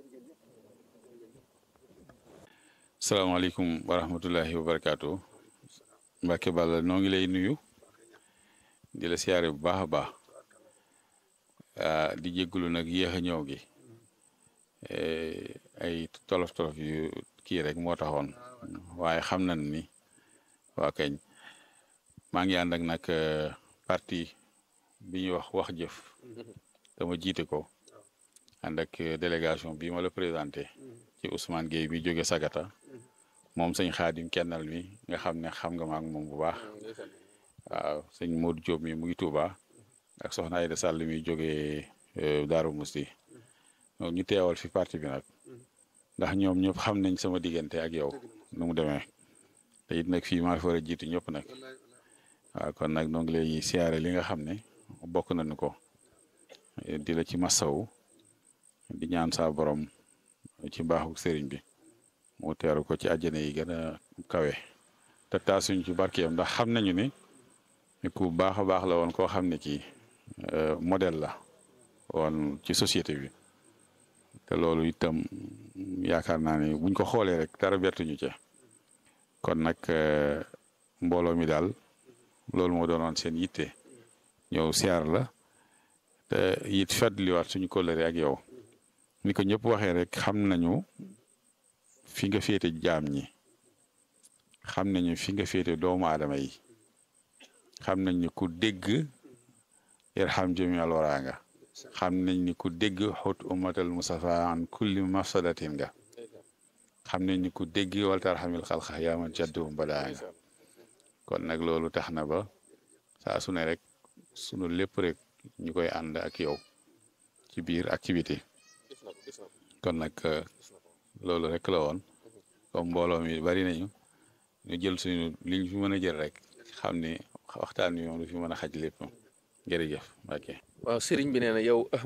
salaamaaleykum wa rahmatullahi wa barakaatu Mbacke Balla noo ngi lay nuyu di la siyaare bu baax a baax di jéggulu nag yéex a ñëw gi ay tolof tolof yu kii rek moo taxoon waaye xam nañ ni waa kañ maa ngi ànd ak nag parti bi ñuy wax wax jëf dama jiite ko ànd ak délégation bi ma la présenté ci Ousmane Gueye bi jóge Sagata moom sëñ Xaadim kennal mi nga xam ne xam nga ma ak moom bu baax waaw sëñ Modou Diop mi mu ngi Touba ak soxna Ayda Sall mi jóge Daaru Musti ñu teewal fi parti bi nag ndax ñoom ñëpp xam nañ sama diggante ak yow nu mu demee te it nag fii maa fi war a jiitu ñëpp nag waaw kon nag noo ngi lay siyaare li nga xam ne bokk nañu ko di la ci masawu di ñaan saa borom ci mbaaxu sëriñ bi mu teeru ko ci àjjana yi gën a kawe te taasuñ ci barkeem ndax xam nañu ni ku baax a baax la woon koo xam ne kii modèle la woon ci société bi te loolu itam yaakaar naa ne buñ ko xoolee rek dara bettuñu ci kon nag mbooloo mi daal loolu moo doonoon seen yitte ñëw siyaar la te it fàttaliwaat suñu kóllëre ak yow ni ko ñëpp waxee rek xam nañu fi nga féete jaam ñi xam nañu fi nga féete doomu aadama yi xam nañ ni ku dégg irham jami al wara nga xam nañ ni ku dégg xut ummatal musafa an kulli mafsadatin nga xam nañ ni ku dégg waltarxamil xalxa yaaman caddu badaa nga kon nag loolu tax na ba saa su ne rek sunu lépp rek ñu koy ànd ak yow ci biir activité kon nag loolu rek la woon comme mbooloo mi bari nañu ñu jël suñu li ñu fi mën a jël rek xam ni waxtaan wi moom du fi mën a xaj lépp jërëjëf ok waaw sëriñ bi nee na yow